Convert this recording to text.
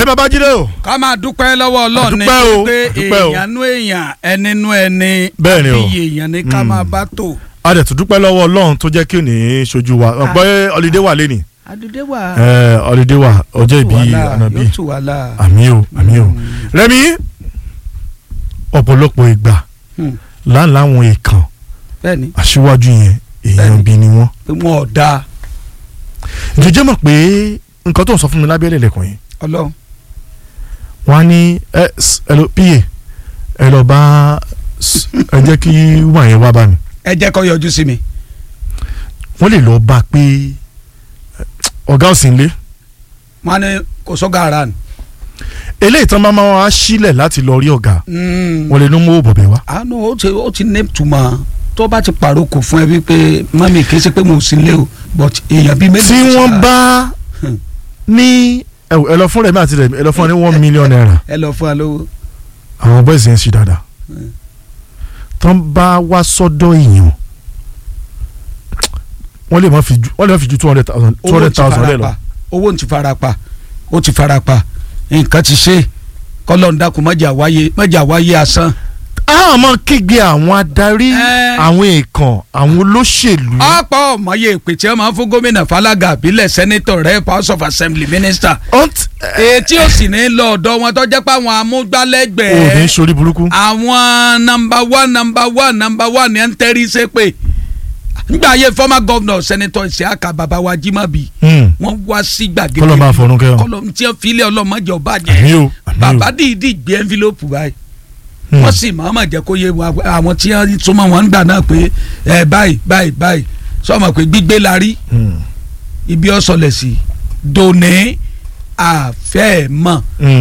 ẹ babájídé o ká máa dúpẹ́ lọ́wọ́ ọlọ́run ní Àdúpẹ́ o, pé àdúpẹ́ o. èèyàn nú èèyàn ẹni nú ẹni Bẹ́ẹ̀ ni o. àbí èèyàn ní ká Mm. máa bá tò. a dẹ̀ tún dúpẹ́ lọ́wọ́ ọlọ́run tó jẹ́ kí òní ṣojú wa ọ̀pẹ́ ọ̀lídé wà lẹ́nì àdúdé wà ọ̀lídé wà ọjọ́ ìbí ànábì yóò tù wá láà. àmì o àmì o rẹ́mi ọ̀pọ̀lọpọ̀ ìgbà Hmm. láńláwọn èèkàn bẹ́ẹ̀ni aṣíwájú yẹn èèyàn Bẹ́ẹ̀ni. bí ni wọ́n pé wọn ò dáa jẹjẹ mọ̀ pé nǹkan tó ń sọ fún mi lábẹ́lẹ̀ lẹ́kùn yìí ọlọ́run wọ́n á ní ẹ s- ẹ lọ píye ẹ lọ bá s- ẹ jẹ́ kí wọ́n yẹn wá bá mi ẹ jẹ́ kó yọjú sí mi. wọ́n lè lọ bá a pé ẹ, ọ̀gá ò sí nílé wọn á ní kò sọ́gà ara nù. eléyìí tán máa máa wá sílẹ̀ láti lọ rí ọ̀gá wọ́n lè ní mú bọ̀bẹ̀ wá. àánú ó ti ó ti ní ìtumọ̀ tó bá ti pàrókò fún ẹ wípé mami kì í ṣe pé mo sì lé o but èèyàn bíi méjì. tí ló wọ́n ṣáà- bá Hmm. ní ẹ wò, ẹ lọ fún rẹ̀ mi àti rẹ̀ mi ẹ lọ fún ọ ní one million naira ẹ lọ fún wa lówó. àwọn boys yẹn ṣì dáadáa Hmm. tán bá wá sọ́dọ̀ èèyàn wọ́n lè má fi ju wọ́n lè má fi ju two hundred thousand two owó hundred ti thousand fara lẹ́ lọ. pa owó ti fara pa ó ti fara pa nǹkan ti ṣe kọ́lọ́n dákun mọ́jà wáyé mọ́jà wáyé asán. a máa kígbe àwọn adarí Ẹ. àwọn èèkàn àwọn olóṣèlú. ọ̀pọ̀ ọ̀mọye ìpè tí wọ́n máa ń fún gómìnà falaga abilẹ̀ sẹ́nẹ́tọ̀ rẹ̀ house of assembly minister. Ọ̀nt- ètí ò sì ní lọ ọ̀dọ̀ wọn tó jẹ́ pé àwọn ò ní amúgbálẹ́gbẹ̀ẹ́ sori burúkú. àwọn nọmba one nọmba one nọmba one yẹn ń tẹ́rí sépè nígbà ayé former governor senator isiaka babawa jimabi Hmm. wọ́n wá sí gbàgede Kọ́lọ́ máa fọ̀run kẹ́ wọn. kọlọ tí wọ́n filẹ̀ ọlọ́mọdé ọba àmì jẹ́ o àmì o. bàbá dìídì gbé envelope báyìí Hmm. wọ́n sì máa ma jẹ́ kó yé wa àwọn tí wọ́n súnmọ́ wọn ń gbà náà pé ẹ báyìí báyìí báyìí sọ́mọ pé gbígbé la rí Hmm. ibi ọ̀sọ̀lẹ̀ sí dòní àfẹ́ mọ̀ Hmm.